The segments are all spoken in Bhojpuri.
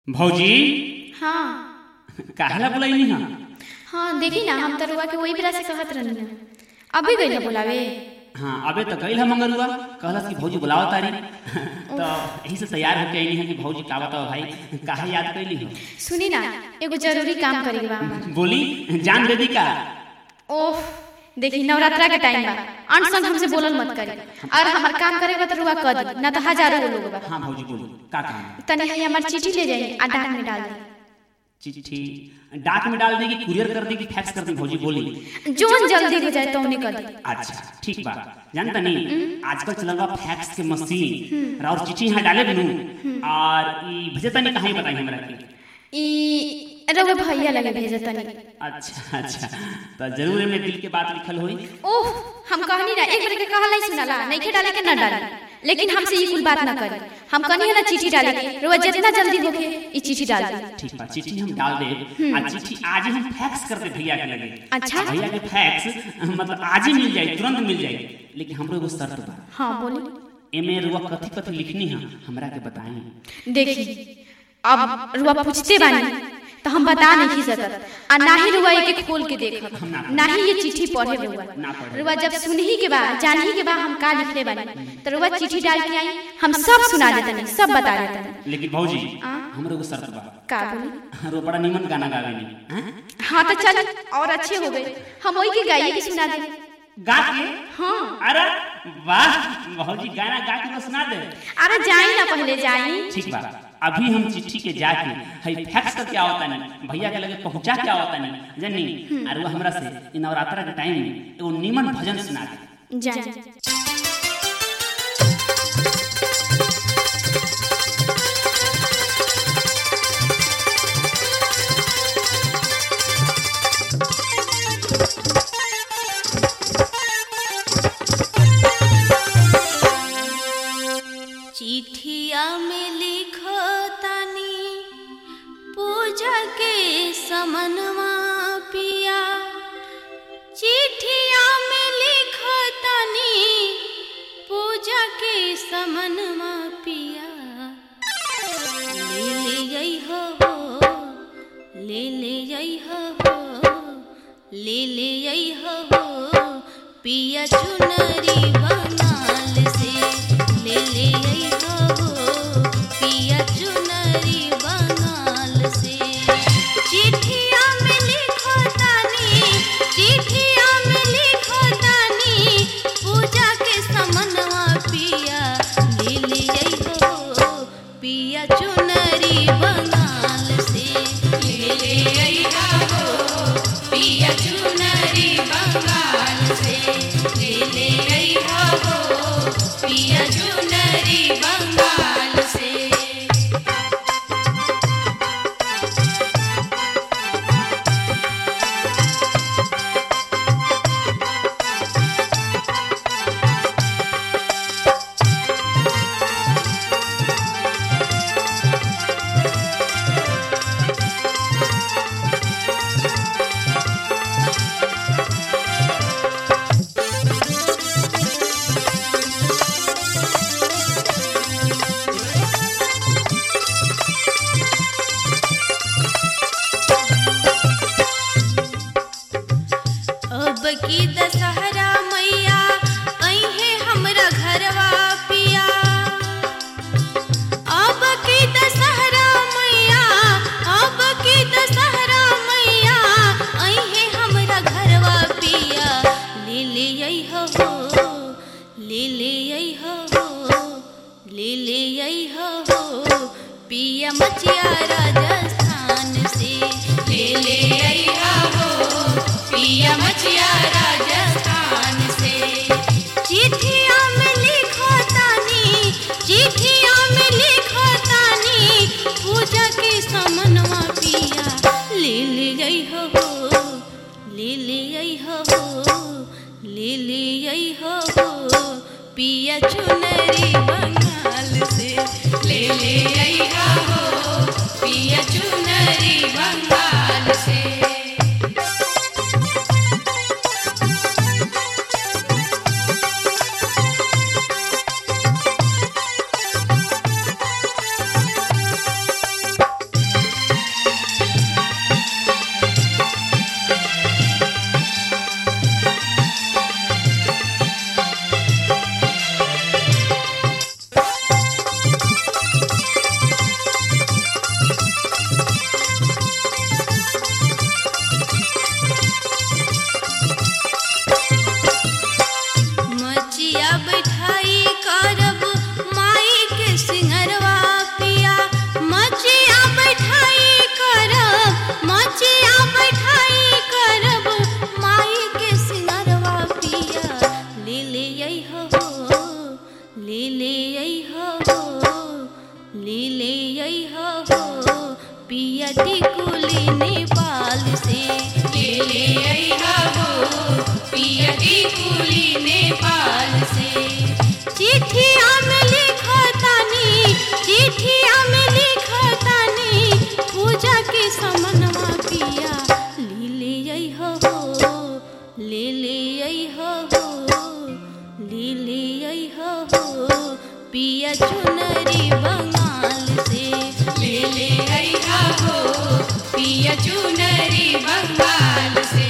भौजी हाँ काहेला बुलाइनी हा हाँ देखी ना हम तरुआ के वही बेरा से कहत रहनी ना अभी गई बोलावे हाँ अबे तो गई मंगलुआ कहलस कि भौजी बुलाओ तारी तो यही से तैयार होके आईनी है कि भौजी का बताओ भाई काहे याद कैली हो सुनी ना एगो जरूरी काम करे के बा हमार बोली जान दे दी का ओह देखी नवरात्रा के टाइम बा अन संग हमसे बोलल मत करी और हमार काम करे बा तरुआ कर दी ना तो हजारों गो लोग बा हाँ भौजी बोलो का काम है? तनी है हमार चिट्ठी ले जाई आ डाक में डाल दी चिट्ठी डाक में डाल देगी कुरियर कर देगी फैक्स कर दी भौजी बोली जोन जल्दी हो जाए तो उन्हें कर दी अच्छा ठीक बा जानता नहीं आजकल चलल बा फैक्स के मशीन और चिट्ठी यहाँ डाले भी और ई भेजता नहीं कहाँ बताई हमरा के ई रउआ भैया लगे भेजे तनी अच्छा अच्छा तो जरूर एमे दिल के बात लिखल होई ओह हम कहनी ना एक बार के कहला ही सुनाला नहीं के डाले के ना डाले लेकिन हमसे ये कुल बात ना करी हम कहनी है ना चिट्ठी डाले के रोज जितना जल्दी होके ई चिट्ठी डाल दी ठीक बा चिट्ठी हम डाल दे आ चिट्ठी आज ही हम फैक्स कर दे भैया के लगे अच्छा। भैया के फैक्स मतलब आज ही मिल जाए तुरंत मिल जाए लेकिन हमरो एगो शर्त बा हाँ बोली एमे रुआ कथी कथी लिखनी है हमरा के बताई देखी अब रुआ पूछते बानी तो हम बता नहीं सकत आ ना ही रुआ के खोल के देखब ना ही ये चिट्ठी पढ़े रुआ ना पढ़े। रुआ जब सुनही के बाद जानही के बाद हम का लिखले बानी तो रुआ चिट्ठी डाल के आई हम सब सुना देतनी सब बता देतनी लेकिन भौजी आ? हमरो एगो शर्त बा का बोली रो बड़ा निमन गाना गावेनी हैं? हाँ तो चल और अच्छे हो गए हम वही के गाइए के सुना दे गा के हाँ अरे वाह भौजी गाना गा के तो सुना दे अरे जाई ना पहले जाई ठीक बा अभी हम चिट्ठी के जाके हई फैक्स करके आवता नहीं भैया के लगे पहुंचा के आवता नहीं जनी और वो हमरा से इ नवरात्रा के टाइम में एगो निमन भजन सुना दे जाई चिठिया में लिखो तानी पूजा के समनवा पिया चिठिया में लिखो तानी पूजा के समनवा पिया ले ले आई हो ले ले आई हो ले ले आई हो पिया चुनरी बनाल से ले ले आई हो पिया चुनरी बनाल से चिठिया में लिखो तानी चिठिया में लिखो तानी पूजा के समनवा पिया ले ले आई हो पिया चुनरी बनाल से ले ले आई हो पिया चुनरी बंगाल से ले ले आई हो पिया चुनरी बंगाल से अब की दशहरा मैया अहे हमरा घरवा पिया अब की दशहरा मैया अब की दशहरा मैया अहे हमरा घरवा पिया ले ले आई हो ले ले आई हो ले ले आई हो पिया मचिया राजस्थान से ले ले आई हो पिया मचिया राजस्थान से चिट्ठिया में लिखो तानी चिट्ठिया में लिखो तानी पूजा के समनवा पिया ले ले आई हो ले ले आई हो ले ले आई हो पिया चुनरी बंगाल से ले ले आई हो पिया चुनरी बंगाल से पिया टिकुली नेपाल से ले ले अइहा हो पिया टिकुली नेपाल से चिठिया में लिखतानी चिठिया में लिखतानी पूजा के समनवा पिया ले ले अइहा हो ले ले अइहा हो ले ले अइहा हो पिया चुनरी बंगाल से ले ले अइहा हो पिया चुनरी बंगाल से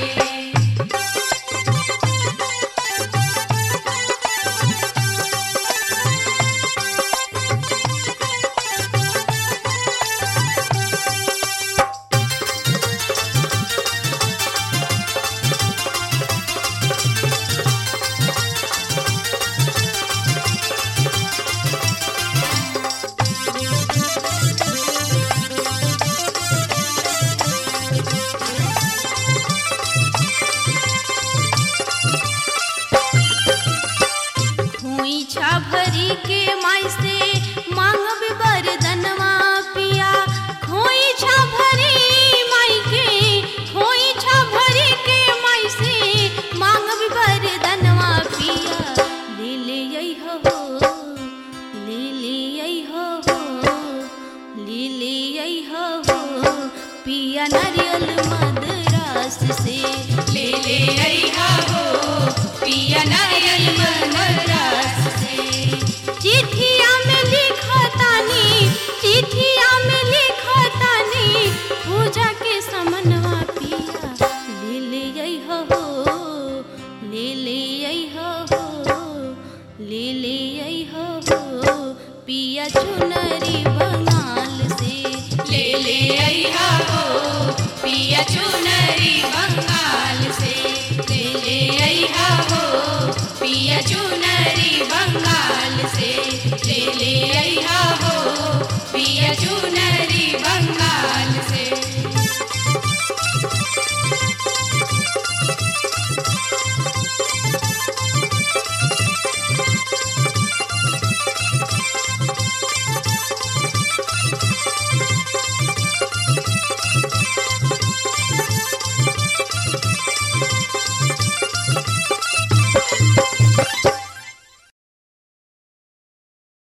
खोइछा भरी के माई से मांगब बरदनवा पिया खोइछा भरी माई के खोइछा भरी के माई से मांगब बरदनवा पिया ले ले अइहो हो ले ले अइहो हो ले ले अइहो हो पिया नारियल मदरास से ले ले अइहा हो पिया नारियल मनरास से चिठिया में लिखतानी चिठिया में लिखतानी पूजा के समनवा पिया ले ले अइहो हो ले ले अइहो हो ले ले अइहो हो पिया चुनरी बंगाल से ले ले अइहा हो पिया चुनरी बंगाल से ले ले अइहा हो पिया चुनरी बंगाल से ले ले